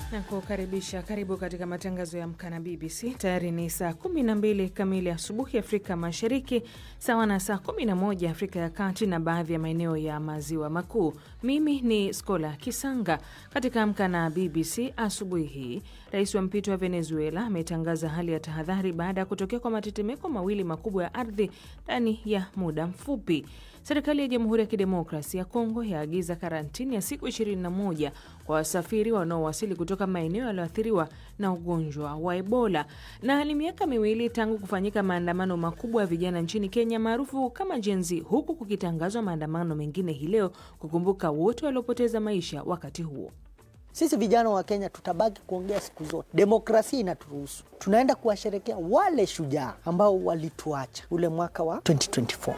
na kukaribisha. Karibu katika matangazo ya Amka na BBC. Tayari ni saa 12 kamili asubuhi Afrika Mashariki, sawa na saa 11 Afrika ya Kati na baadhi ya maeneo ya Maziwa Makuu. Mimi ni Skola Kisanga. Katika Amka na BBC asubuhi hii, rais wa mpito wa Venezuela ametangaza hali ya tahadhari baada ya kutokea kwa matetemeko mawili makubwa ya ardhi ndani ya muda mfupi. Serikali ya Jamhuri ya Kidemokrasi ya Kongo yaagiza karantini ya siku 21 kwa wasafiri wanaowasili kutoka maeneo yaliyoathiriwa na ugonjwa wa Ebola. Na ni miaka miwili tangu kufanyika maandamano makubwa ya vijana nchini Kenya maarufu kama Gen Z, huku kukitangazwa maandamano mengine hii leo kukumbuka wote waliopoteza maisha wakati huo. Sisi vijana wa Kenya tutabaki kuongea siku zote, demokrasia inaturuhusu. Tunaenda kuwasherekea wale shujaa ambao walituacha ule mwaka wa 2024.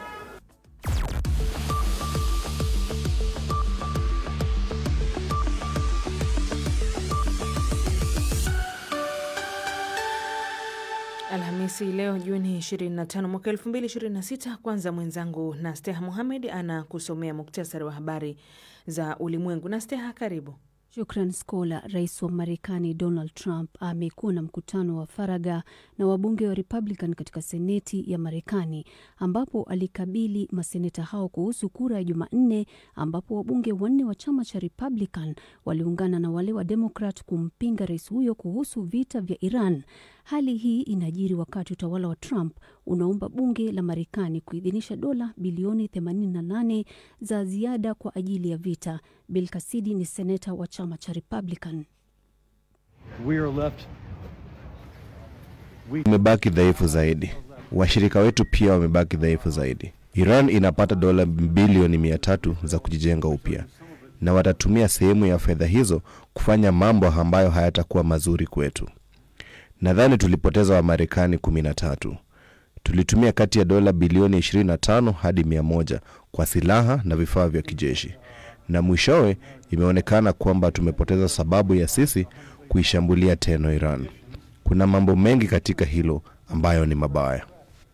Alhamisi leo Juni 25 mwaka 2026. Kwanza mwenzangu Nasteha Muhamed anakusomea muktasari wa habari za ulimwengu. Nasteha, karibu. Shukran Skola. Rais wa Marekani Donald Trump amekuwa na mkutano wa faragha na wabunge wa Republican katika Seneti ya Marekani, ambapo alikabili maseneta hao kuhusu kura ya Jumanne, ambapo wabunge wanne wa chama cha Republican waliungana na wale wa Demokrat kumpinga rais huyo kuhusu vita vya Iran. Hali hii inajiri wakati utawala wa Trump unaomba bunge la Marekani kuidhinisha dola bilioni 88 za ziada kwa ajili ya vita. Bill Cassidy ni seneta wa chama cha Republican. Tumebaki dhaifu zaidi, washirika wetu pia wamebaki dhaifu zaidi. Iran inapata dola bilioni mia tatu za kujijenga upya, na watatumia sehemu ya fedha hizo kufanya mambo ambayo hayatakuwa mazuri kwetu. Nadhani tulipoteza Wamarekani kumi na tatu. Tulitumia kati ya dola bilioni 25 hadi 100 kwa silaha na vifaa vya kijeshi, na mwishowe imeonekana kwamba tumepoteza sababu ya sisi kuishambulia tena Iran. Kuna mambo mengi katika hilo ambayo ni mabaya.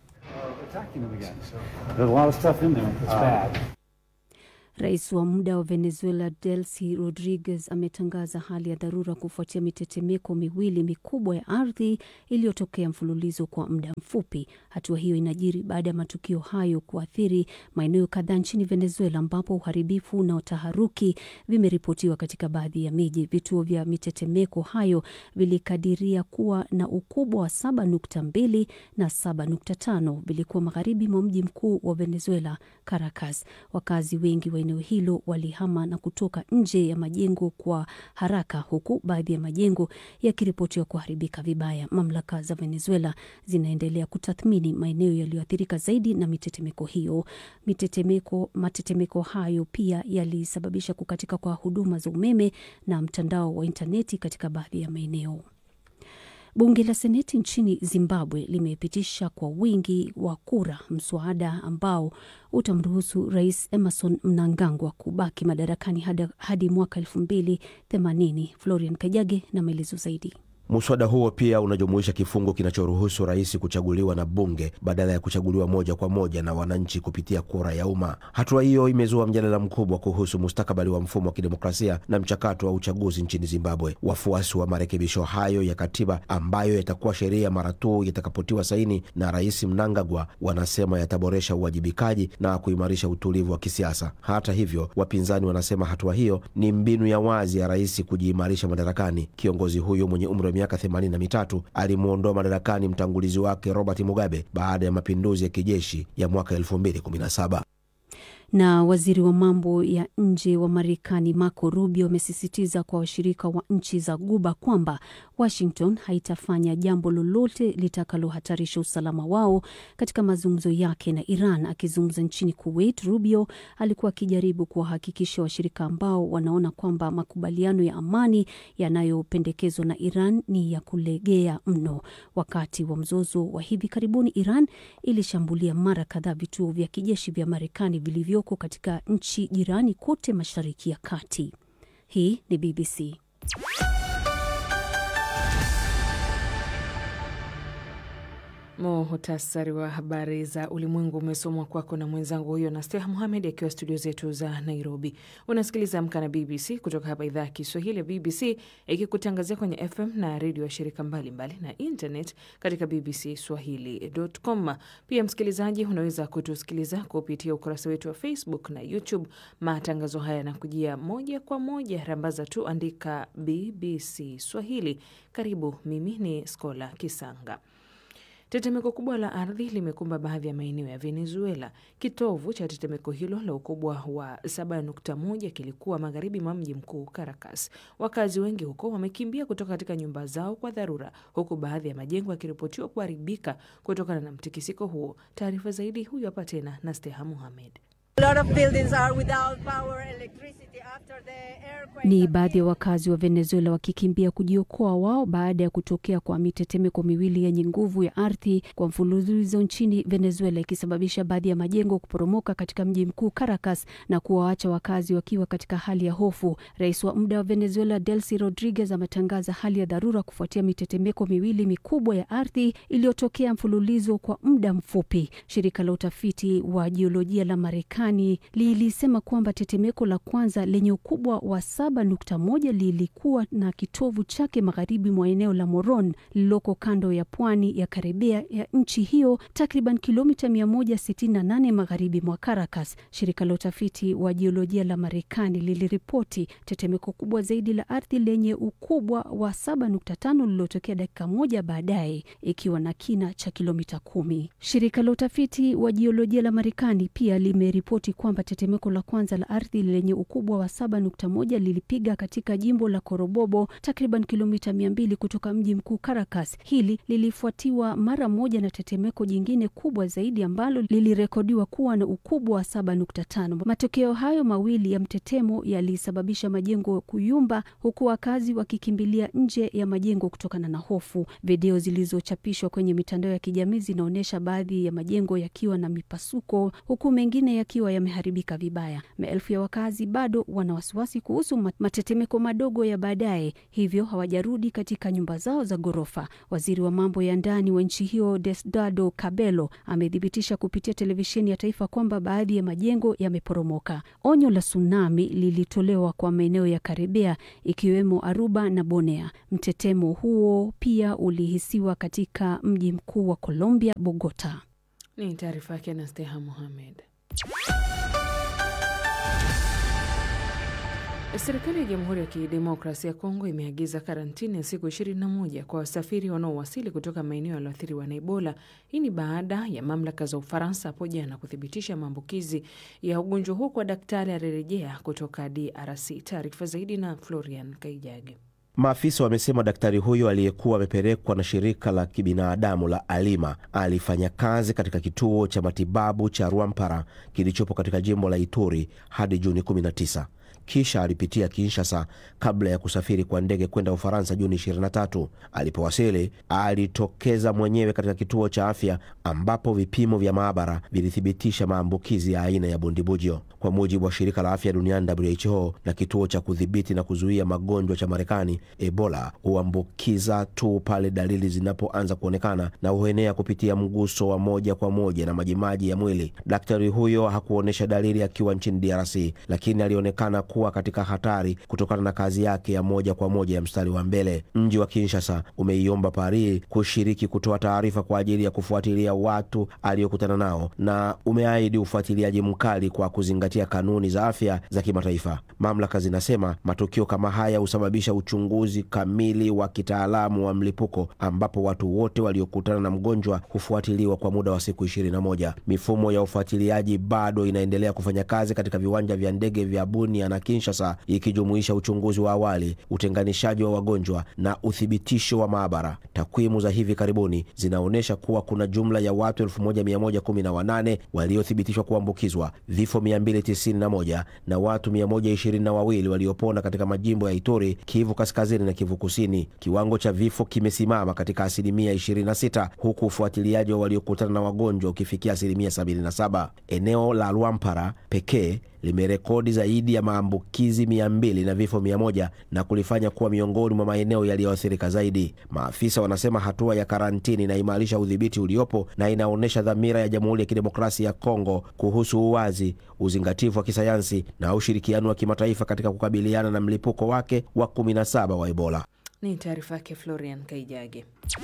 Rais wa muda wa Venezuela Delcy Rodriguez ametangaza hali ya dharura kufuatia mitetemeko miwili mikubwa ya ardhi iliyotokea mfululizo kwa muda mfupi. Hatua hiyo inajiri baada ya matukio hayo kuathiri maeneo kadhaa nchini Venezuela, ambapo uharibifu na taharuki vimeripotiwa katika baadhi ya miji. Vituo vya mitetemeko hayo vilikadiria kuwa na ukubwa wa 7.2 na 7.5, vilikuwa magharibi mwa mji mkuu wa Venezuela, Caracas. Wakazi wengi wa eneo hilo walihama na kutoka nje ya majengo kwa haraka, huku baadhi ya majengo yakiripotiwa kuharibika vibaya. Mamlaka za Venezuela zinaendelea kutathmini maeneo yaliyoathirika zaidi na mitetemeko hiyo. Mitetemeko, matetemeko hayo pia yalisababisha kukatika kwa huduma za umeme na mtandao wa intaneti katika baadhi ya maeneo. Bunge la Seneti nchini Zimbabwe limepitisha kwa wingi wa kura mswada ambao utamruhusu Rais Emerson Mnangagwa kubaki madarakani hadi, hadi mwaka elfu mbili themanini. Florian Kajage na maelezo zaidi. Muswada huo pia unajumuisha kifungu kinachoruhusu rais kuchaguliwa na bunge badala ya kuchaguliwa moja kwa moja na wananchi kupitia kura ya umma. Hatua hiyo imezua mjadala mkubwa kuhusu mustakabali wa mfumo wa kidemokrasia na mchakato wa uchaguzi nchini Zimbabwe. Wafuasi wa marekebisho hayo ya katiba ambayo yatakuwa sheria mara tu yatakapotiwa saini na Rais Mnangagwa wanasema yataboresha uwajibikaji na kuimarisha utulivu wa kisiasa. Hata hivyo, wapinzani wanasema hatua hiyo ni mbinu ya wazi ya rais kujiimarisha madarakani. Kiongozi huyo mwenye umri wa miaka themanini na mitatu alimwondoa madarakani mtangulizi wake Robert Mugabe baada ya mapinduzi ya kijeshi ya mwaka 2017 na waziri wa mambo ya nje wa Marekani Marco Rubio amesisitiza kwa washirika wa nchi za Guba kwamba Washington haitafanya jambo lolote litakalohatarisha usalama wao katika mazungumzo yake na Iran. Akizungumza nchini Kuwait, Rubio alikuwa akijaribu kuwahakikisha washirika ambao wanaona kwamba makubaliano ya amani yanayopendekezwa na Iran ni ya kulegea mno. Wakati wa mzozo wa hivi karibuni, Iran ilishambulia mara kadhaa vituo vya kijeshi vya Marekani vilivyo katika nchi jirani kote Mashariki ya Kati. Hii ni BBC. Muhtasari wa habari za ulimwengu umesomwa kwako na mwenzangu huyo na Steha Muhamed akiwa studio zetu za Nairobi. Unasikiliza Amka na BBC kutoka hapa idhaa ya Kiswahili ya BBC ikikutangazia kwenye FM na redio ya shirika mbalimbali mbali, na internet katika BBC Swahili.com. Pia msikilizaji, unaweza kutusikiliza kupitia ukurasa wetu wa Facebook na YouTube. Matangazo haya yanakujia moja kwa moja, rambaza tu andika BBC Swahili. Karibu, mimi ni Skola Kisanga. Tetemeko kubwa la ardhi limekumba baadhi ya maeneo ya Venezuela. Kitovu cha tetemeko hilo la ukubwa wa 7.1 kilikuwa magharibi mwa mji mkuu Caracas. Wakazi wengi huko wamekimbia kutoka katika nyumba zao kwa dharura, huku baadhi ya majengo yakiripotiwa kuharibika kutokana na mtikisiko huo. Taarifa zaidi huyu hapa tena na Steha Muhamed. Ni baadhi ya wakazi wa Venezuela wakikimbia kujiokoa wao baada ya kutokea kwa mitetemeko miwili yenye nguvu ya ardhi kwa mfululizo nchini Venezuela, ikisababisha baadhi ya majengo kuporomoka katika mji mkuu Caracas na kuwaacha wakazi wakiwa katika hali ya hofu. Rais wa muda wa Venezuela Delcy Rodriguez ametangaza hali ya dharura kufuatia mitetemeko miwili mikubwa ya ardhi iliyotokea mfululizo kwa muda mfupi. Shirika la utafiti wa jiolojia la Marekani lilisema kwamba tetemeko la kwanza lenye ukubwa wa 7.1 lilikuwa na kitovu chake magharibi mwa eneo la Moron lililoko kando ya pwani ya Karibia ya nchi hiyo, takriban kilomita 168 magharibi mwa Caracas. Shirika la utafiti wa jiolojia la Marekani liliripoti tetemeko kubwa zaidi la ardhi lenye ukubwa wa 7.5 lililotokea dakika moja baadaye, ikiwa na kina cha kilomita kumi. Shirika la utafiti wa jiolojia la Marekani pia limeripoti kwamba tetemeko la kwanza la ardhi lenye ukubwa wa 7.1 lilipiga katika jimbo la Corobobo takriban kilomita 200 kutoka mji mkuu Caracas. Hili lilifuatiwa mara moja na tetemeko jingine kubwa zaidi ambalo lilirekodiwa kuwa na ukubwa wa 7.5. Matokeo hayo mawili ya mtetemo yalisababisha majengo kuyumba, huku wakazi wakikimbilia nje ya majengo kutokana na hofu. Video zilizochapishwa kwenye mitandao ya kijamii zinaonyesha baadhi ya majengo yakiwa na mipasuko, huku mengine yakiwa yameharibika vibaya. Maelfu ya wakazi bado wana wasiwasi kuhusu matetemeko madogo ya baadaye, hivyo hawajarudi katika nyumba zao za ghorofa. Waziri wa mambo ya ndani wa nchi hiyo Diosdado Cabello amethibitisha kupitia televisheni ya taifa kwamba baadhi ya majengo yameporomoka. Onyo la tsunami lilitolewa kwa maeneo ya Karibia ikiwemo Aruba na Bonea. Mtetemo huo pia ulihisiwa katika mji mkuu wa Colombia, Bogota. Ni taarifa yake na Steha Muhamed. Serikali ya Jamhuri ya Kidemokrasia ya Kongo imeagiza karantini ya siku 21 kwa wasafiri wanaowasili kutoka maeneo yaliyoathiriwa na Ebola. Hii ni baada ya mamlaka za Ufaransa hapo jana kuthibitisha maambukizi ya ugonjwa huo kwa daktari alirejea kutoka DRC. Taarifa zaidi na Florian Kaijage. Maafisa wamesema daktari huyo aliyekuwa amepelekwa na shirika la kibinadamu la Alima alifanya kazi katika kituo cha matibabu cha Rwampara kilichopo katika jimbo la Ituri hadi Juni 19 kisha alipitia Kinshasa kabla ya kusafiri kwa ndege kwenda Ufaransa Juni 23. Alipowasili alitokeza mwenyewe katika kituo cha afya ambapo vipimo vya maabara vilithibitisha maambukizi ya aina ya bundibujo. Kwa mujibu wa shirika la afya duniani WHO na kituo cha kudhibiti na kuzuia magonjwa cha Marekani, Ebola huambukiza tu pale dalili zinapoanza kuonekana na huenea kupitia mguso wa moja kwa moja na majimaji ya mwili. Daktari huyo hakuonyesha dalili akiwa nchini DRC, lakini alionekana kuwa katika hatari kutokana na kazi yake ya moja kwa moja ya mstari wa mbele. Mji wa Kinshasa umeiomba Paris kushiriki kutoa taarifa kwa ajili ya kufuatilia watu aliokutana nao na umeahidi ufuatiliaji mkali kwa kuzingatia kanuni za afya za kimataifa. Mamlaka zinasema matukio kama haya husababisha uchunguzi kamili wa kitaalamu wa mlipuko, ambapo watu wote waliokutana na mgonjwa hufuatiliwa kwa muda wa siku 21. Mifumo ya ufuatiliaji bado inaendelea kufanya kazi katika viwanja vya ndege vya Bunia na Kinshasa, ikijumuisha uchunguzi wa awali, utenganishaji wa wagonjwa na uthibitisho wa maabara. Takwimu za hivi karibuni zinaonyesha kuwa kuna jumla ya watu 1118 waliothibitishwa kuambukizwa, vifo 291 na watu 122 waliopona katika majimbo ya Ituri, Kivu Kaskazini na Kivu Kusini. Kiwango cha vifo kimesimama katika asilimia 26 huku ufuatiliaji wa waliokutana na wagonjwa ukifikia asilimia 77. Eneo la Lwampara pekee limerekodi zaidi ya maambukizi 200 na vifo 100 na kulifanya kuwa miongoni mwa maeneo yaliyoathirika zaidi. Maafisa wanasema hatua ya karantini inaimarisha udhibiti uliopo na inaonyesha dhamira ya Jamhuri ya Kidemokrasia ya Kongo kuhusu uwazi, uzingatifu wa kisayansi na ushirikiano wa kimataifa katika kukabiliana na mlipuko wake wa 17 wa Ebola. Ni taarifa yake Florian Kaijage.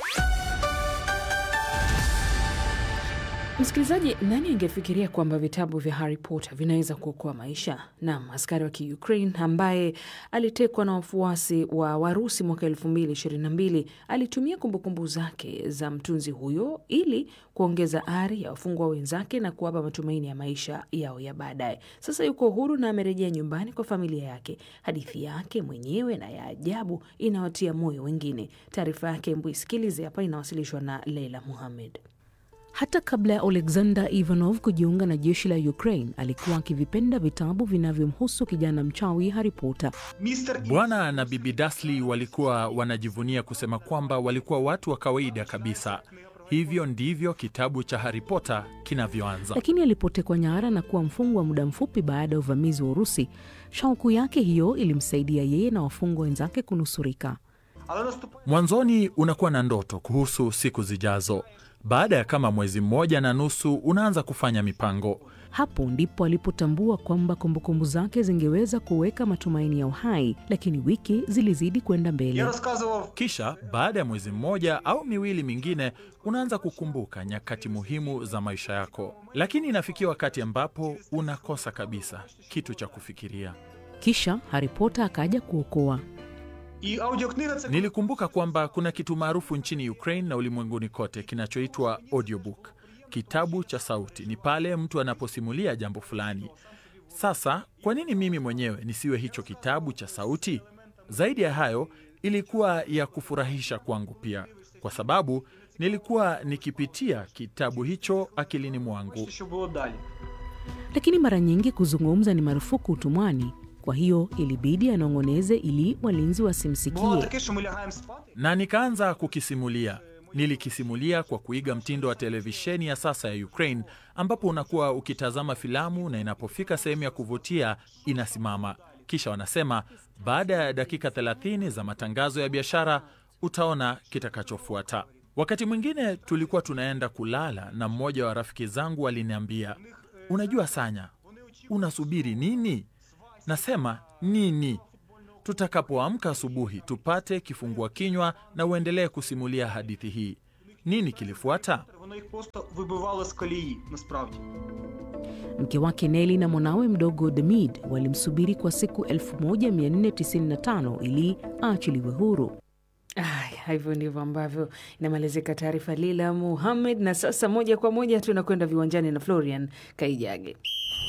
Msikilizaji, nani angefikiria kwamba vitabu vya Harry Potter vinaweza kuokoa maisha? Naam, askari wa Kiukraine ambaye alitekwa na wafuasi wa Warusi mwaka elfu mbili ishirini na mbili alitumia kumbukumbu zake za mtunzi huyo ili kuongeza ari ya wafungwa wenzake na kuwapa matumaini ya maisha yao ya baadaye. Sasa yuko huru na amerejea nyumbani kwa familia yake. Hadithi yake mwenyewe na ya ajabu inawatia moyo wengine. Taarifa yake mbuisikilize hapa, inawasilishwa na Leila Muhamed. Hata kabla ya Alexander Ivanov kujiunga na jeshi la Ukraine, alikuwa akivipenda vitabu vinavyomhusu kijana mchawi Harry Potter. Bwana na Bibi Dursley walikuwa wanajivunia kusema kwamba walikuwa watu wa kawaida kabisa. Hivyo ndivyo kitabu cha Harry Potter kinavyoanza. Lakini alipotekwa nyara na kuwa mfungwa muda mfupi baada ya uvamizi wa Urusi, shauku yake hiyo ilimsaidia yeye na wafungwa wenzake kunusurika. Mwanzoni unakuwa na ndoto kuhusu siku zijazo. Baada ya kama mwezi mmoja na nusu unaanza kufanya mipango. Hapo ndipo alipotambua kwamba kumbukumbu zake zingeweza kuweka matumaini ya uhai, lakini wiki zilizidi kwenda mbele. Kisha baada ya mwezi mmoja au miwili mingine unaanza kukumbuka nyakati muhimu za maisha yako, lakini inafikia wakati ambapo unakosa kabisa kitu cha kufikiria. Kisha Harry Potter akaja kuokoa. Nilikumbuka kwamba kuna kitu maarufu nchini Ukraine na ulimwenguni kote kinachoitwa audiobook. Kitabu cha sauti ni pale mtu anaposimulia jambo fulani. Sasa kwa nini mimi mwenyewe nisiwe hicho kitabu cha sauti? Zaidi ya hayo, ilikuwa ya kufurahisha kwangu pia, kwa sababu nilikuwa nikipitia kitabu hicho akilini mwangu. Lakini mara nyingi kuzungumza ni marufuku utumwani. Kwa hiyo ilibidi anong'oneze ili walinzi wasimsikie. na nikaanza kukisimulia. Nilikisimulia kwa kuiga mtindo wa televisheni ya sasa ya Ukraine, ambapo unakuwa ukitazama filamu na inapofika sehemu ya kuvutia inasimama, kisha wanasema baada ya dakika 30 za matangazo ya biashara utaona kitakachofuata. Wakati mwingine tulikuwa tunaenda kulala na mmoja wa rafiki zangu aliniambia, unajua Sanya, unasubiri nini? Nasema nini? Tutakapoamka asubuhi tupate kifungua kinywa na uendelee kusimulia hadithi hii. Nini kilifuata? Воно їх просто вибивало з колії, насправді. Mke wake Neli na mwanawe mdogo Demid walimsubiri kwa siku 1495 ili aachiliwe huru. Aya, hivyo ndivyo ambavyo inamalizika taarifa Lila Muhamed. Na sasa moja kwa moja tunakwenda viwanjani na Florian Kaijage.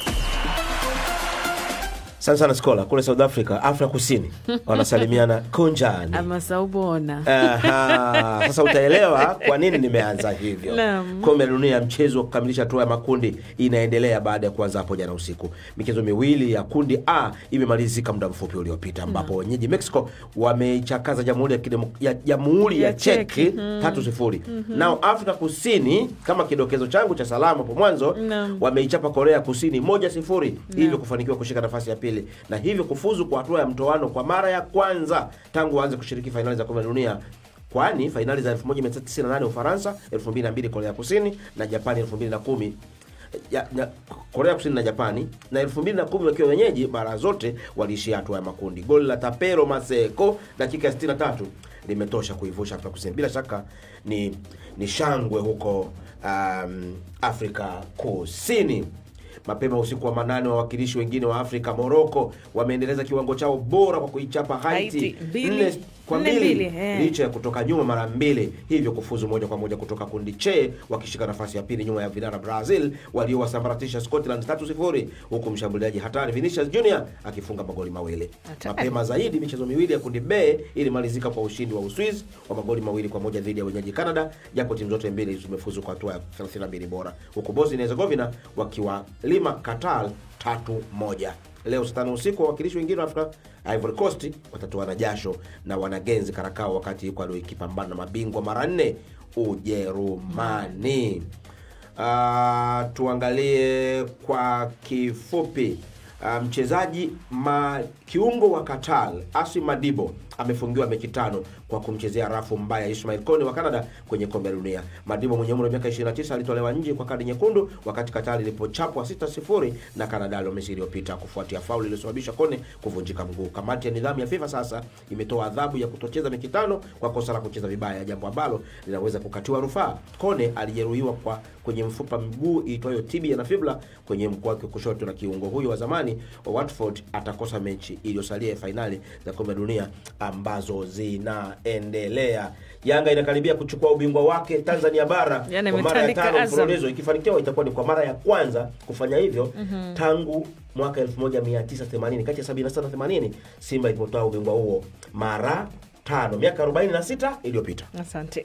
Sana sana Skola kule South Africa, Afrika Kusini wanasalimiana kunjani. Ama saubona Aha, sasa utaelewa kwa nini nimeanza hivyo. Naam. Kombe la dunia ya mchezo wa kukamilisha hatua ya makundi inaendelea baada ya kuanza hapo jana usiku. Michezo miwili ya kundi A imemalizika muda mfupi uliopita, ambapo wenyeji Mexico wameichakaza jamhuri ya, kidemo- ya, jamhuri ya Ya Czech. Czech tatu sifuri. Nao Afrika Kusini kama kidokezo changu cha salamu hapo mwanzo Naam. wameichapa Korea Kusini moja sifuri, hivyo kufanikiwa kushika nafasi ya pili na hivyo kufuzu kwa hatua ya mtoano kwa mara ya kwanza tangu waanze kushiriki fainali za kombe la dunia kwani fainali za 1998 Ufaransa, 2002 Korea Kusini na Japani 2010 ya, na, Korea Kusini na Japani na 2010 wakiwa wenyeji mara zote waliishia hatua ya makundi. Goli la Tapero Maseko dakika ya 63 limetosha kuivusha Afrika Kusini. Bila shaka ni ni shangwe huko um, Afrika Kusini. Mapema usiku wa manane, wawakilishi wengine wa Afrika Moroko wameendeleza kiwango chao bora kwa kuichapa Haiti Haiti, mbili- nne kwa nne mbili mbili, eh. licha ya kutoka nyuma mara mbili, hivyo kufuzu moja kwa moja kutoka kundi che wakishika nafasi ya pili nyuma ya vinara Brazil waliowasambaratisha Scotland 3-0 huku mshambuliaji hatari Vinicius Junior akifunga magoli mawili. Hatari. Mapema zaidi michezo miwili ya kundi B ilimalizika kwa ushindi wa Uswiz wa magoli mawili kwa moja dhidi ya wenyeji Canada, japo timu zote mbili zimefuzu kwa hatua ya 32 bora, huku Bosnia na Herzegovina wakiwalima Qatar tatu moja. Leo saa tano usiku wawakilishi wengine wa Afrika Ivory Coast watatoana jasho na wanagenzi Karakao, wakati Ecuador ikipambana na mabingwa mara nne Ujerumani. Ah, tuangalie kwa kifupi Uh, mchezaji ma kiungo wa Qatar Asi Madibo amefungiwa mechi tano kwa kumchezea rafu mbaya Ismail Kone wa Canada kwenye kombe la dunia. Madibo mwenye umri wa miaka 29 alitolewa nje kwa kadi nyekundu wakati Qatar ilipochapwa 6-0 na Canada Alhamisi iliyopita kufuatia fauli iliyosababisha Kone kuvunjika mguu. Kamati ya nidhamu ya FIFA sasa imetoa adhabu ya kutocheza mechi tano kwa kosa la kucheza vibaya, jambo ambalo linaweza kukatiwa rufaa. Kone alijeruhiwa kwa kwenye mfupa mguu iitwayo tibia na fibula kwenye mguu wake kushoto, na kiungo huyo wa zamani wa Watford atakosa mechi iliyosalia ya fainali za kombe la dunia ambazo zinaendelea. Yanga inakaribia kuchukua ubingwa wake Tanzania bara Yaani kwa mara ya imetandika tano Azam. mfululizo. Ikifanikiwa itakuwa ni kwa mara ya kwanza kufanya hivyo tangu mwaka 1980 kati ya 76 na 80 Simba ilipotoa ubingwa huo mara tano miaka 46 iliyopita. Asante.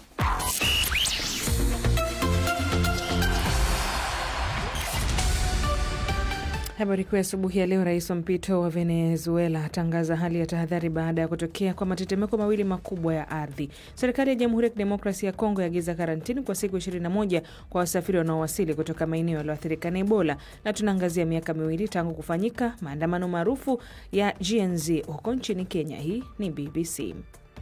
Habari kuu ya asubuhi ya leo. Rais wa mpito wa Venezuela atangaza hali ya tahadhari baada ya kutokea kwa matetemeko mawili makubwa ya ardhi. Serikali ya Jamhuri ya Kidemokrasia ya Kongo yaagiza karantini kwa siku 21 kwa wasafiri wanaowasili kutoka maeneo yaliyoathirika na Ebola. Na tunaangazia miaka miwili tangu kufanyika maandamano maarufu ya GNZ huko nchini Kenya. Hii ni BBC.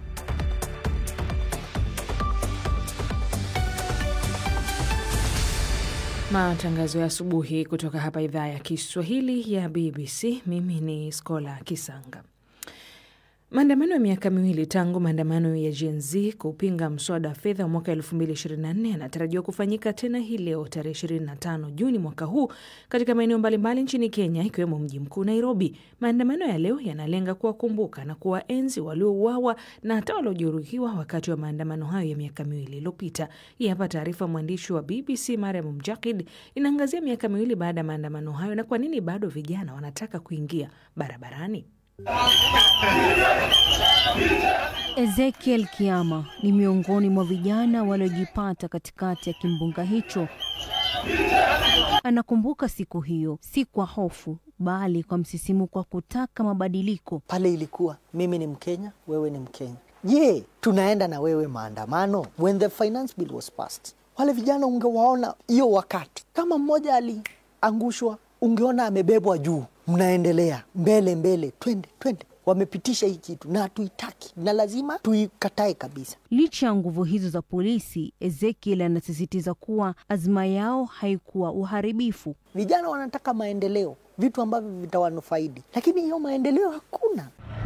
Matangazo ya asubuhi kutoka hapa idhaa ya Kiswahili ya BBC. Mimi ni Skola Kisanga. Maandamano ya miaka miwili tangu maandamano ya Gen Z kupinga mswada wa fedha wa mwaka 2024 yanatarajiwa kufanyika tena hii leo tarehe 25 Juni mwaka huu katika maeneo mbalimbali nchini Kenya, ikiwemo mji mkuu Nairobi. Maandamano ya leo yanalenga kuwakumbuka na kuwaenzi waliouawa na hata waliojeruhiwa wakati wa maandamano hayo ya miaka miwili iliyopita. Hii hapa taarifa mwandishi wa BBC Mariam Mjakid inaangazia miaka miwili baada ya maandamano hayo na kwa nini bado vijana wanataka kuingia barabarani. Ezekiel Kiama ni miongoni mwa vijana waliojipata katikati ya kimbunga hicho. Anakumbuka siku hiyo, si kwa hofu, bali kwa msisimuko wa kutaka mabadiliko. Pale ilikuwa mimi ni Mkenya, wewe ni Mkenya. Je, tunaenda na wewe maandamano? When the finance bill was passed, wale vijana ungewaona hiyo wakati, kama mmoja aliangushwa, ungeona amebebwa juu, mnaendelea mbele mbele, twende twende. Wamepitisha hii kitu na hatuitaki na lazima tuikatae kabisa. Licha ya nguvu hizo za polisi, Ezekiel anasisitiza kuwa azma yao haikuwa uharibifu. Vijana wanataka maendeleo, vitu ambavyo vitawanufaidi, lakini hiyo maendeleo hakuna.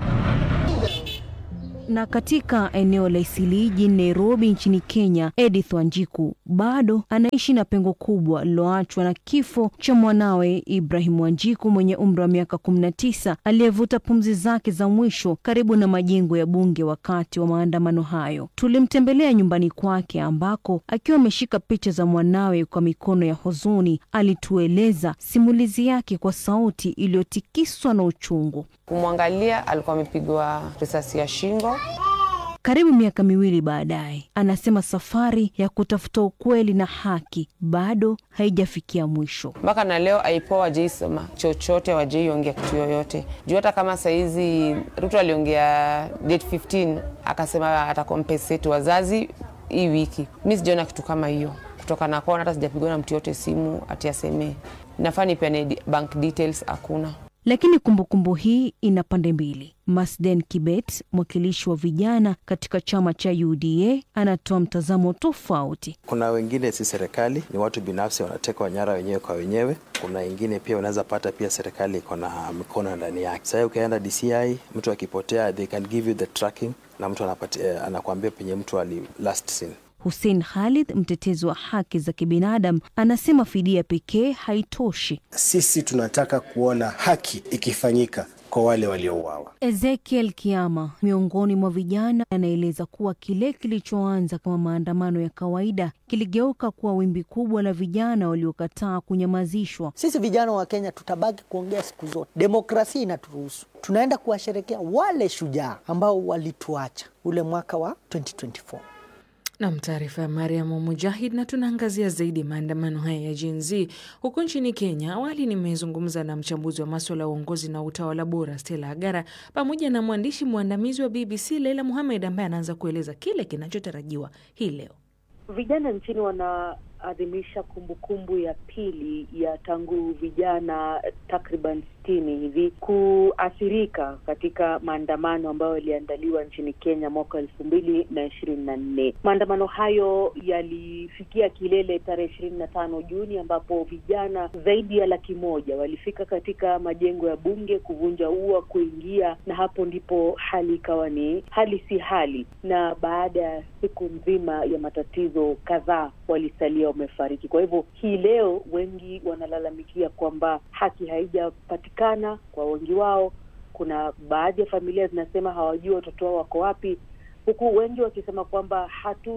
Na katika eneo la Isilii jijini Nairobi nchini Kenya, Edith Wanjiku bado anaishi na pengo kubwa liloachwa na kifo cha mwanawe Ibrahim Wanjiku mwenye umri wa miaka 19 aliyevuta pumzi zake za mwisho karibu na majengo ya bunge wakati wa maandamano hayo. Tulimtembelea nyumbani kwake ambako akiwa ameshika picha za mwanawe kwa mikono ya huzuni, alitueleza simulizi yake kwa sauti iliyotikiswa na uchungu. Kumwangalia alikuwa amepigwa risasi ya shingo. Karibu miaka miwili baadaye, anasema safari ya kutafuta ukweli na haki bado haijafikia mwisho. Mpaka na leo aipoa wajeisema chochote, wajeiongea kitu yoyote juu. Hata kama sahizi Ruto aliongea date 15 akasema atakompensate wazazi hii wiki, mi sijaona kitu kama hiyo kutoka na kona, hata sijapigwa na mtu yote simu ati asemee nafaa nipeane bank details, hakuna. Lakini kumbukumbu hii ina pande mbili. Masden Kibet, mwakilishi wa vijana katika chama cha UDA, anatoa mtazamo tofauti. Kuna wengine si serikali, ni watu binafsi wanateka wanyara wenyewe kwa wenyewe. Kuna wengine pia unaweza pata pia serikali iko na mikono ndani yake. Sasa ukienda DCI, mtu akipotea, they can give you the tracking na mtu anapatia, anakuambia penye mtu ali last seen. Hussein Khalid, mtetezi wa haki za kibinadamu, anasema fidia pekee haitoshi. Sisi tunataka kuona haki ikifanyika kwa wale waliouawa. Ezekiel Kiama, miongoni mwa vijana, anaeleza kuwa kile kilichoanza kama maandamano ya kawaida kiligeuka kuwa wimbi kubwa la vijana waliokataa kunyamazishwa. Sisi vijana wa Kenya tutabaki kuongea siku zote, demokrasia inaturuhusu. Tunaenda kuwasherekea wale shujaa ambao walituacha ule mwaka wa 2024. Nam, taarifa ya Mariamu Mujahid. Na tunaangazia zaidi maandamano haya ya Gen Z huko nchini Kenya. Awali nimezungumza na mchambuzi wa maswala ya uongozi na utawala bora Stella Agara pamoja na mwandishi mwandamizi wa BBC Leila Muhamed ambaye anaanza kueleza kile kinachotarajiwa hii leo. Vijana nchini wanaadhimisha kumbukumbu ya pili ya tangu vijana takriban sitini hivi kuathirika katika maandamano ambayo yaliandaliwa nchini Kenya mwaka elfu mbili na ishirini na nne. Maandamano hayo yalifikia kilele tarehe ishirini na tano Juni ambapo vijana zaidi ya laki moja walifika katika majengo ya bunge kuvunja ua, kuingia, na hapo ndipo hali ikawa ni hali si hali, na baada ya siku nzima ya matatizo kadhaa walisalia wamefariki. Kwa hivyo hii leo wengi wanalalamikia kwamba haki haijapatikana kwa wengi wao. Kuna baadhi ya familia zinasema hawajui watoto wao wako wapi, huku wengi wakisema kwamba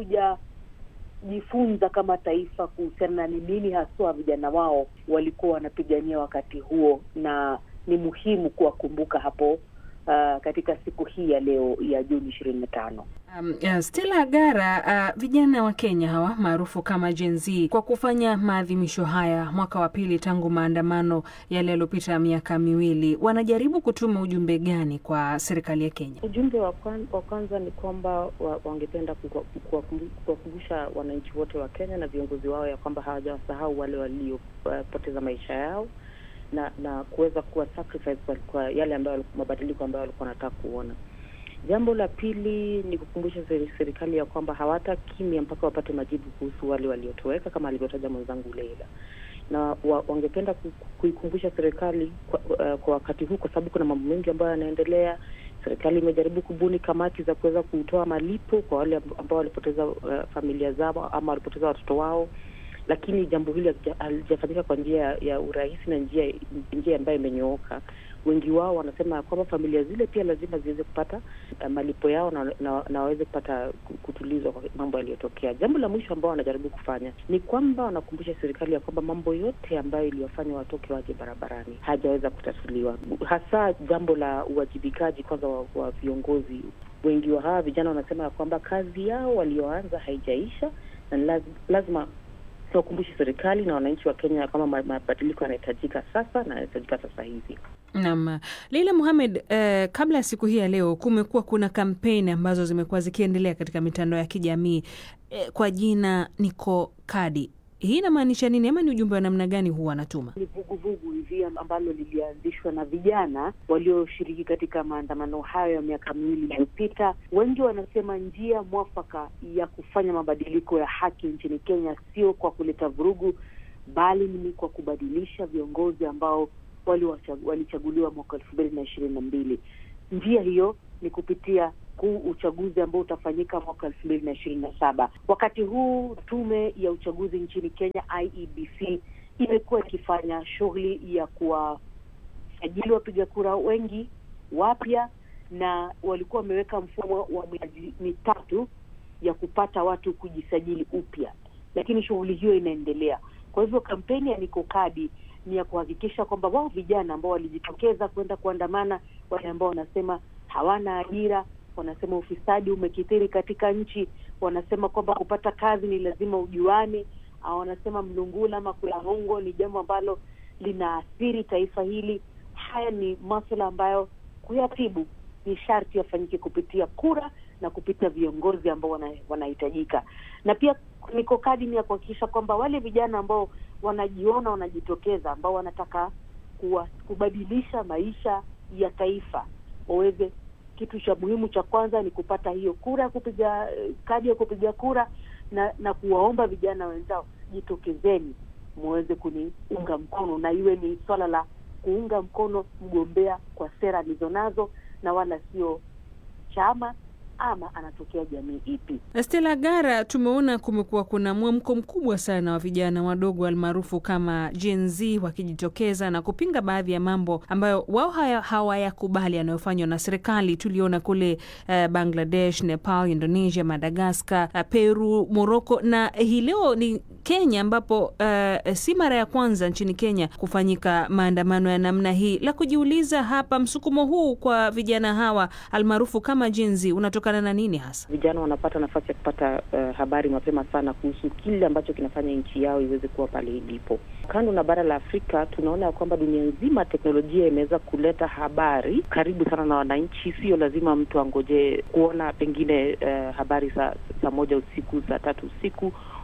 hatujajifunza kama taifa kuhusiana na ni nini haswa vijana wao walikuwa wanapigania wakati huo, na ni muhimu kuwakumbuka hapo uh, katika siku hii ya leo ya Juni ishirini na tano. Um, uh, Stella Gara, uh, vijana wa Kenya hawa maarufu kama Gen Z kwa kufanya maadhimisho haya mwaka wa pili tangu maandamano yale yaliyopita miaka miwili, wanajaribu kutuma ujumbe gani kwa serikali ya Kenya? Ujumbe wa kwan- wa kwanza ni kwamba wa, wangependa kuwa- kuwakumbu- kuwakumbusha wananchi wote wa Kenya na viongozi wao ya kwamba hawajawasahau wale waliopoteza maisha yao na na kuweza kuwa sacrifice kwa, kwa yale ambayo mabadiliko ambayo walikuwa wanataka kuona. Jambo la pili ni kukumbusha seri- serikali ya kwamba hawata kimya mpaka wapate majibu kuhusu wale waliotoweka kama alivyotaja mwenzangu Leila, na wa, wangependa ku- kuikumbusha serikali kwa, uh, kwa wakati huu, kwa sababu kuna mambo mengi ambayo yanaendelea. Serikali imejaribu kubuni kamati za kuweza kutoa malipo kwa wale amb- ambao walipoteza uh, familia zao ama walipoteza watoto wao lakini jambo hili halija- halijafanyika kwa njia ya- ya urahisi na njia njia ambayo imenyooka. Wengi wao wanasema ya kwamba familia zile pia lazima ziweze kupata uh, malipo yao na, na, na waweze kupata ku- kutulizwa kwa mambo yaliyotokea. Jambo la mwisho ambao wanajaribu kufanya ni kwamba wanakumbusha serikali ya kwamba mambo yote ambayo iliyofanya watoke waje barabarani hajaweza kutatuliwa, hasa jambo la uwajibikaji kwanza wa, wa viongozi. Wengi wa hawa vijana wanasema ya kwamba kazi yao walioanza haijaisha na ni laz, lazima tuwakumbushe serikali na wananchi wa Kenya kama ma- mabadiliko yanahitajika sasa na yanahitajika sasa hivi. Naam, Leila Muhamed, eh, kabla ya siku hii ya leo kumekuwa kuna kampeni ambazo zimekuwa zikiendelea katika mitandao ya kijamii eh, kwa jina Niko Kadi. Hii inamaanisha nini ama ni ujumbe wa namna gani huwa anatuma? Ni vuguvugu hivi ambalo lilianzishwa na vijana walioshiriki katika maandamano hayo ya miaka miwili iliyopita. Wengi wanasema njia mwafaka ya kufanya mabadiliko ya haki nchini Kenya sio kwa kuleta vurugu, bali ni kwa kubadilisha viongozi ambao waliwacha- walichaguliwa mwaka elfu mbili na ishirini na mbili. Njia hiyo ni kupitia kuu uchaguzi ambao utafanyika mwaka elfu mbili na ishirini na saba. Wakati huu tume ya uchaguzi nchini Kenya IEBC imekuwa ikifanya shughuli ya kuwasajili wapiga kura wengi wapya, na walikuwa wameweka mfumo wa miezi mitatu ya kupata watu kujisajili upya, lakini shughuli hiyo inaendelea. Kwa hivyo kampeni ya Niko Kadi ni ya kuhakikisha kwamba wao vijana ambao walijitokeza kwenda kuandamana, wale ambao wanasema hawana ajira, wanasema ufisadi umekithiri katika nchi, wanasema kwamba kupata kazi ni lazima ujuane, au wanasema mlungula ama kula hongo ni jambo ambalo linaathiri taifa hili. Haya ni maswala ambayo kuyatibu ni sharti yafanyike kupitia kura na kupitia viongozi ambao wana- wanahitajika, na pia Niko Kadi ni ya kuhakikisha kwamba wale vijana ambao wanajiona wanajitokeza, ambao wanataka kuwa, kubadilisha maisha ya taifa waweze kitu cha muhimu cha kwanza ni kupata hiyo kura ya kupiga eh, kadi ya kupiga kura na na kuwaomba vijana wenzao jitokezeni muweze kuniunga mkono na iwe ni swala la kuunga mkono mgombea kwa sera alizonazo na wala sio chama ama anatokea jamii ipi. Stella Gara, tumeona kumekuwa kuna mwamko mkubwa sana wa vijana wadogo almaarufu kama Gen Z wakijitokeza na kupinga baadhi ya mambo ambayo wao haya- hawayakubali yanayofanywa na serikali. Tuliona kule eh, Bangladesh, Nepal, Indonesia, Madagaskar, eh, Peru, Morocco na hii leo ni Kenya ambapo eh, si mara ya kwanza nchini Kenya kufanyika maandamano ya namna hii. La kujiuliza hapa, msukumo huu kwa vijana hawa almaarufu kama Gen Z unatokana na nini hasa? Vijana wanapata nafasi ya kupata uh, habari mapema sana kuhusu kile ambacho kinafanya nchi yao iweze kuwa pale ilipo. Kando na bara la Afrika, tunaona ya kwamba dunia nzima teknolojia imeweza kuleta habari karibu sana na wananchi. Sio lazima mtu angojee kuona pengine uh, habari saa saa moja usiku, saa tatu usiku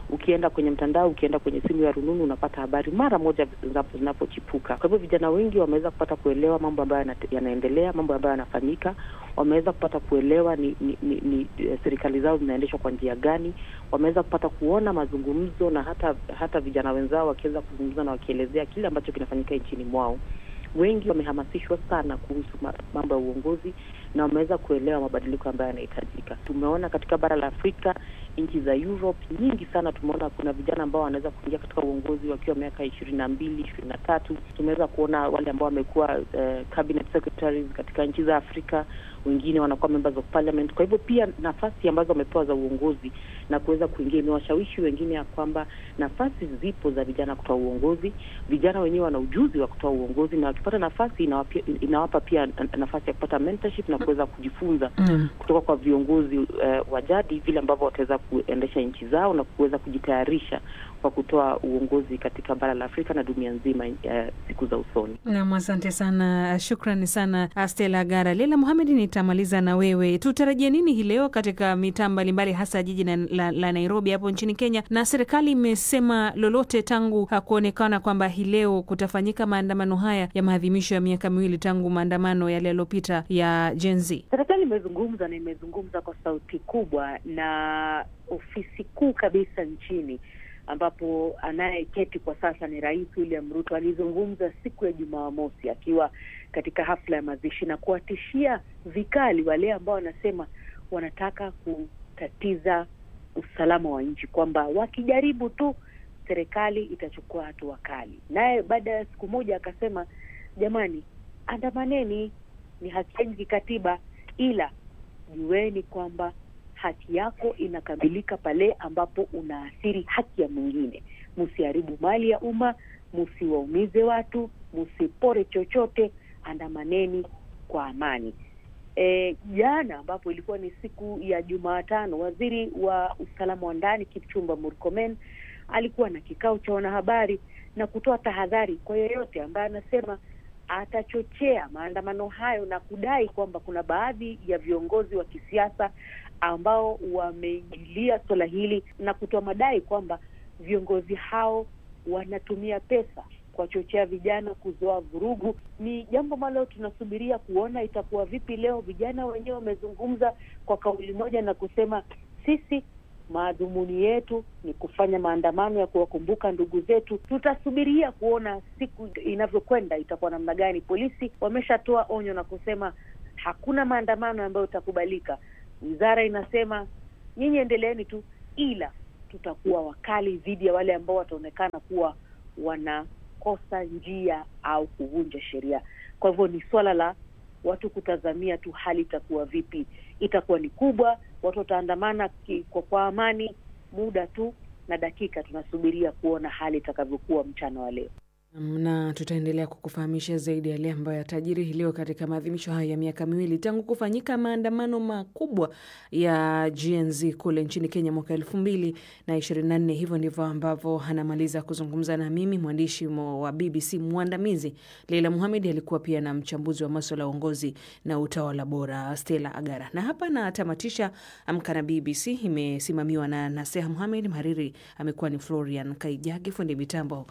ukienda kwenye mtandao, ukienda kwenye simu ya rununu, unapata habari mara moja zinapo- zinapochipuka. Kwa hivyo vijana wengi wameweza kupata kuelewa mambo ambayo yana- yanaendelea, mambo ambayo yanafanyika, wameweza kupata kuelewa ni, ni, ni, ni eh, serikali zao zinaendeshwa kwa njia gani, wameweza kupata kuona mazungumzo na hata hata vijana wenzao wakiweza kuzungumza na wakielezea kile ambacho kinafanyika nchini mwao. Wengi wamehamasishwa sana kuhusu ma- mambo ya uongozi na wameweza kuelewa mabadiliko ambayo yanahitajika. Tumeona katika bara la Afrika, nchi za Europe nyingi sana, tumeona kuna vijana ambao wanaweza kuingia katika uongozi wakiwa miaka ishirini na mbili ishirini na tatu. Tumeweza kuona wale ambao wamekuwa uh, cabinet secretaries katika nchi za Afrika, wengine wanakuwa members of parliament. Kwa hivyo pia nafasi ambazo wamepewa za uongozi na kuweza kuingia imewashawishi wengine ya kwamba nafasi zipo za vijana kutoa uongozi. Vijana wenyewe wana ujuzi wa kutoa uongozi, na wakipata nafasi inawapa, inawapa pia nafasi ya kupata mentorship na kuweza kujifunza Mm. kutoka kwa viongozi uh, wa jadi vile ambavyo wataweza kuendesha nchi zao na kuweza kujitayarisha kwa kutoa uongozi katika bara la Afrika na dunia nzima uh, siku za usoni. Nam, asante sana, shukrani sana Stella Gara. Leila Muhamedi, nitamaliza na wewe. Tutarajie nini hii leo katika mitaa mbalimbali, hasa jiji na, la, la Nairobi hapo nchini Kenya? Na serikali imesema lolote tangu kuonekana kwamba hii leo kutafanyika maandamano haya ya maadhimisho ya miaka miwili tangu maandamano yale yaliyopita ya Gen Z? Serikali imezungumza na imezungumza kwa sauti kubwa na ofisi kuu kabisa nchini ambapo anayeketi kwa sasa ni Rais William Ruto. Alizungumza siku ya Jumamosi akiwa katika hafla ya mazishi na kuwatishia vikali wale ambao wanasema wanataka kutatiza usalama wa nchi, kwamba wakijaribu tu serikali itachukua hatua kali. Naye baada ya siku moja akasema, jamani, andamaneni, ni haki yenu kikatiba, ila jueni kwamba haki yako inakamilika pale ambapo unaathiri haki ya mwingine. Msiharibu mali ya umma, msiwaumize watu, msipore chochote, andamaneni kwa amani. E, jana ambapo ilikuwa ni siku ya Jumatano, waziri wa usalama wa ndani Kipchumba Murkomen alikuwa na kikao cha wanahabari na kutoa tahadhari kwa yeyote ambaye anasema atachochea maandamano hayo na kudai kwamba kuna baadhi ya viongozi wa kisiasa ambao wameingilia suala hili na kutoa madai kwamba viongozi hao wanatumia pesa kuwachochea vijana kuzoa vurugu. Ni jambo ambalo tunasubiria kuona itakuwa vipi leo. Vijana wenyewe wamezungumza kwa kauli moja na kusema sisi madhumuni yetu ni kufanya maandamano ya kuwakumbuka ndugu zetu. Tutasubiria kuona siku inavyokwenda itakuwa namna gani. Polisi wameshatoa onyo na kusema hakuna maandamano ambayo itakubalika. Wizara inasema nyinyi endeleeni tu, ila tutakuwa wakali dhidi ya wale ambao wataonekana kuwa wanakosa njia au kuvunja sheria. Kwa hivyo ni swala la watu kutazamia tu hali itakuwa vipi. Itakuwa ni kubwa, watu wataandamana ki- kwa, kwa amani, muda tu na dakika tunasubiria kuona hali itakavyokuwa mchana wa leo. na tutaendelea kukufahamisha zaidi yale ambayo yatajiri hii leo katika maadhimisho haya ya miaka miwili tangu kufanyika maandamano makubwa ya GNZ kule nchini Kenya mwaka elfu mbili na ishirini na nne. Hivyo ndivyo ambavyo anamaliza kuzungumza na mimi mwandishi mo- wa BBC mwandamizi Leila Muhamed. Alikuwa pia na mchambuzi wa maswala ya uongozi na utawala bora Stella Agara, na hapa natamatisha Amka na BBC. Imesimamiwa na Naseha Muhamed, mhariri amekuwa ni Florian Kaijage, fundi mitambo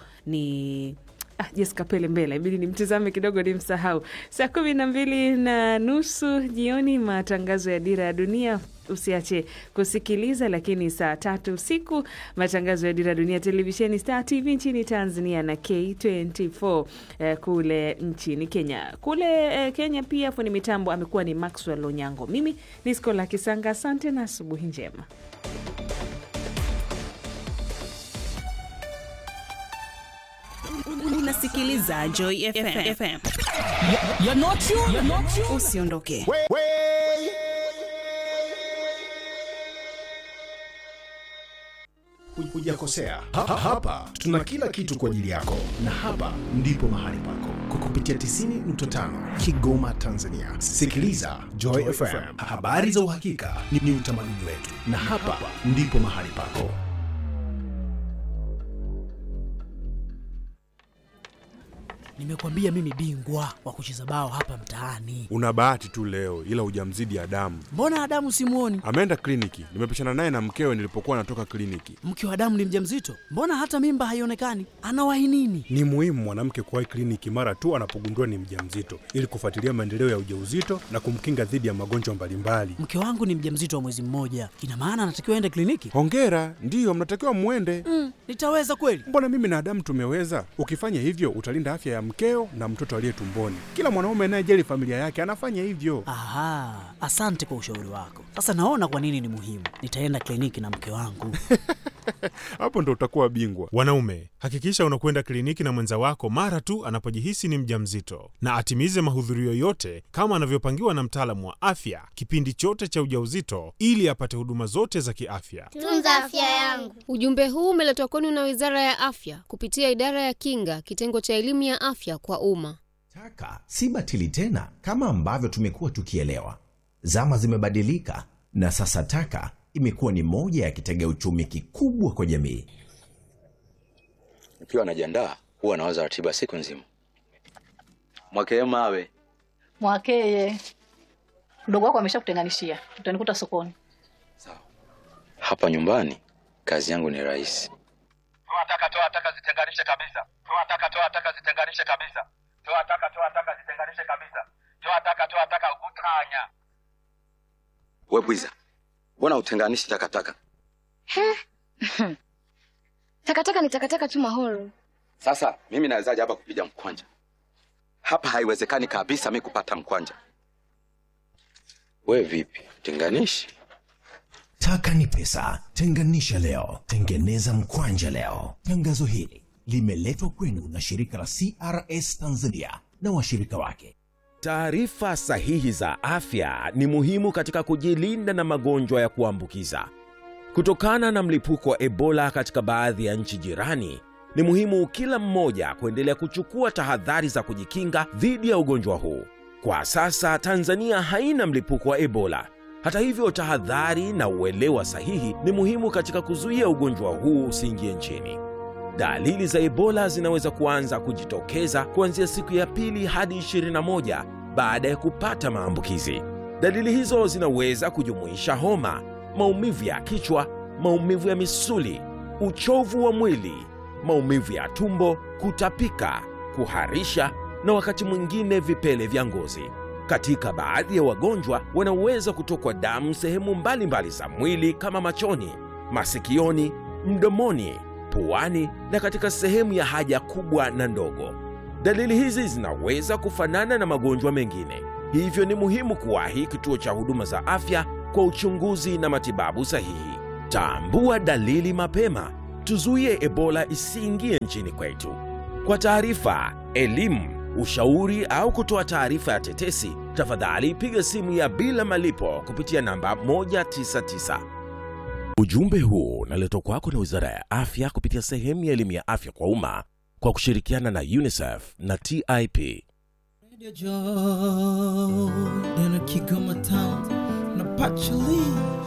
ni Ah, Jessica Pele Mbele, ibidi nimtizame kidogo ni msahau. Saa kumi na mbili na nusu jioni matangazo ya Dira ya Dunia usiache kusikiliza, lakini saa tatu usiku matangazo ya Dira ya Dunia televisheni Star TV nchini Tanzania na K24 eh, kule nchini Kenya. Kule eh, Kenya pia fundi mitambo amekuwa ni Maxwell Onyango. Mimi ni Skola Kisanga, asante na asubuhi njema. Unasikiliza Joy FM. FM. Usiondoke. Hujakosea. Ha, ha, hapa tuna kila kitu kwa ajili yako, na hapa ndipo mahali pako kwa kupitia 90.5 Kigoma, Tanzania. Sikiliza Joy FM, habari za uhakika ni, ni utamaduni wetu, na hapa ndipo mahali pako. nimekwambia mimi bingwa wa kucheza bao hapa mtaani. Una bahati tu leo, ila hujamzidi Adamu. Mbona Adamu simuoni? Ameenda kliniki, nimepishana naye na mkewe nilipokuwa natoka kliniki. Mke wa Adamu ni mjamzito, mbona hata mimba haionekani? Anawahi nini? Ni muhimu mwanamke kuwahi kliniki mara tu anapogundua ni mjamzito ili kufuatilia maendeleo ya ujauzito na kumkinga dhidi ya magonjwa mbalimbali. Mke wangu ni mjamzito wa mwezi mmoja, ina maana anatakiwa aende kliniki? Hongera, ndiyo mnatakiwa mwende. Mm, nitaweza kweli? Mbona mimi na Adamu tumeweza? Ukifanya hivyo utalinda afya ya mkeo na mtoto aliye tumboni. Kila mwanaume anayejali familia yake anafanya hivyo. Aha, asante kwa ushauri wako. Sasa naona kwa nini ni muhimu. Nitaenda kliniki na mke wangu. Hapo ndo utakuwa bingwa. Wanaume, hakikisha unakwenda kliniki na mwenza wako mara tu anapojihisi ni mjamzito, na atimize mahudhurio yote kama anavyopangiwa na mtaalamu wa afya kipindi chote cha ujauzito, ili apate huduma zote za kiafya. Tunza afya yangu. Ujumbe huu umeletwa kwenu na Wizara ya Afya kupitia Idara ya Kinga, kitengo cha elimu ya afya kwa umma. Taka si batili tena kama ambavyo tumekuwa tukielewa. Zama zimebadilika na sasa taka imekuwa ni moja ya kitega uchumi kikubwa kwa jamii. Nikiwa najiandaa huwa nawaza ratiba siku nzima. Mwakee mawe Mwakeye, mdogo wako ameshakutenganishia, utanikuta sokoni. hapa nyumbani, kazi yangu ni rahisi. Toa taka, toa taka, zitenganishe kabisa. Toa taka, toa taka, zitenganishe kabisa. Toa taka, toa taka, zitenganishe kabisa. Toa taka, toa taka, utanya. We bwiza, mbona utenganishi takataka? Takataka ni takataka tu mahoro. Sasa mimi nawezaje hapa kupiga mkwanja? Hapa haiwezekani kabisa mi kupata mkwanja. We vipi, tenganishi? Taka ni pesa, tenganisha leo, tengeneza mkwanja leo. Tangazo hili limeletwa kwenu na shirika la CRS Tanzania na washirika wake. Taarifa sahihi za afya ni muhimu katika kujilinda na magonjwa ya kuambukiza. Kutokana na mlipuko wa Ebola katika baadhi ya nchi jirani, ni muhimu kila mmoja kuendelea kuchukua tahadhari za kujikinga dhidi ya ugonjwa huu. Kwa sasa Tanzania haina mlipuko wa Ebola. Hata hivyo, tahadhari na uelewa sahihi ni muhimu katika kuzuia ugonjwa huu usiingie nchini. Dalili za Ebola zinaweza kuanza kujitokeza kuanzia siku ya pili hadi 21 baada ya kupata maambukizi. Dalili hizo zinaweza kujumuisha homa, maumivu ya kichwa, maumivu ya misuli, uchovu wa mwili, maumivu ya tumbo, kutapika, kuharisha na wakati mwingine vipele vya ngozi. Katika baadhi ya wagonjwa wanaweza kutokwa damu sehemu mbalimbali za mwili kama machoni, masikioni, mdomoni, puani na katika sehemu ya haja kubwa na ndogo. Dalili hizi zinaweza kufanana na magonjwa mengine, hivyo ni muhimu kuwahi kituo cha huduma za afya kwa uchunguzi na matibabu sahihi. Tambua dalili mapema, tuzuie Ebola isiingie nchini kwetu. Kwa taarifa, elimu, ushauri au kutoa taarifa ya tetesi, tafadhali piga simu ya bila malipo kupitia namba 199. Ujumbe huu unaletwa kwako na Wizara ya Afya kupitia sehemu ya elimu ya afya kwa umma kwa kushirikiana na UNICEF na TIP. Joy in a Kigoma town, na Pachali.